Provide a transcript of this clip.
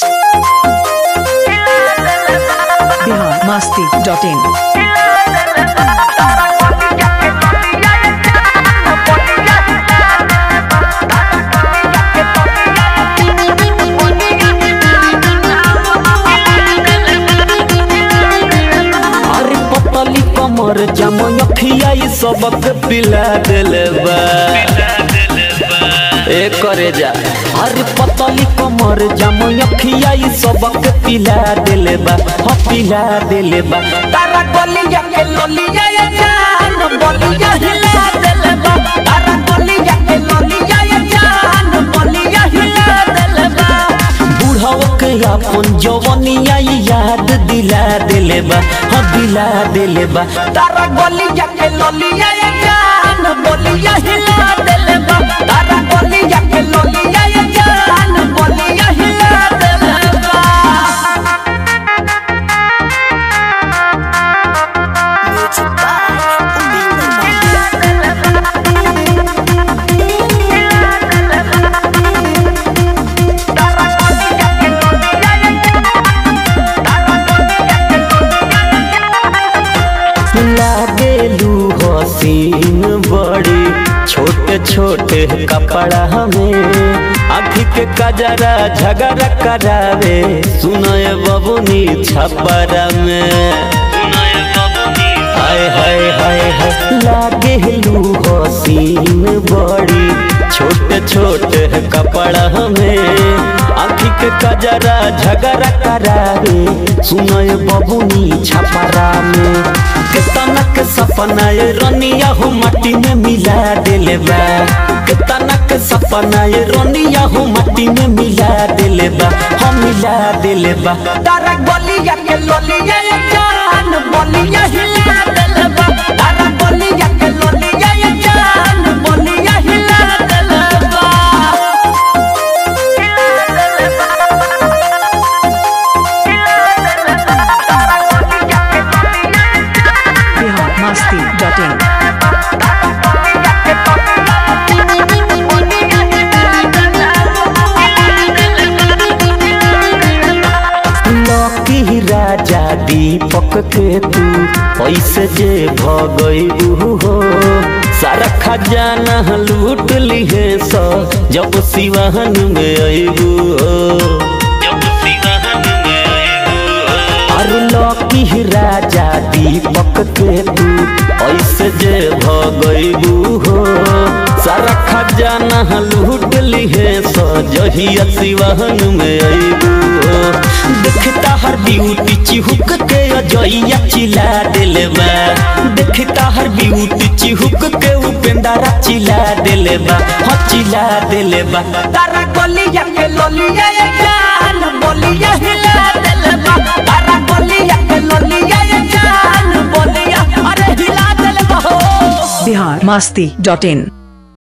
Bihar Masti dot in अरे पतली कमर जमन अखियाई सबक पिला देले बा ए करे जा अरे पतली कमर जमन अखियाई सबक पिला देले बा ह पिला देले बा तारा गलिया के लोलिया या जान बलिया हिला देले बा तारा गलिया के लोलिया या जान बलिया हिला देले बा बुढ़ाओ के अपन जवनिया याद दिला देले बा ह दिला देले बा तारा गलिया के लोलिया या जान बलिया हिला देले बा तारा गलिया के लोलिया या जान बलिया हिला देले बा लागेलू हसीन बड़ी छोटे छोटे कपड़ा हमें आँखी के कजरा झगड़ा करावे सुनय बबुनी छपरा में हाय हाय हाय हाय लागेलू हसीन बड़ी छोटे छोटे कपड़ा हमें आँखी के कजरा झगड़ा करावे सुनय बबुनी छपरा में कितना के सपना ये रनिया हो माटी में मिला देले बा कितना के सपना ये रनिया हो माटी में मिला देले बा हम मिला देले बा तारा गलिया के लोलिया ये जान बलिया हिला देले बा तारा गलिया के लोलिया ये जान बलिया हिला देले बा बिहार मस्ती डॉट इन लकी राजा दीपक के तू पैसे जे भगईबू हो सारा खजाना लूट लिहे स जब सिवाहन में अबू हो अरे लकी राजा दीपक के तू ऐसे जे भगईबू हो सारा खजाना लूट लिहे स जहिया सिवाहन में अबू हो देखता हर ब्यूटी चिहुक के अजइया चिल्ला देले बा देखता हर ब्यूटी चिहुक के उपेंद्रा चिल्ला देले बा हाँ चिल्ला देले बा तारा गलिया के लोलिया ये जान बोलिया हिला देले बा तारा गलिया के लोलिया ये जान बोलिया अरे हिला देले बा हो बिहार मस्ती डॉट इन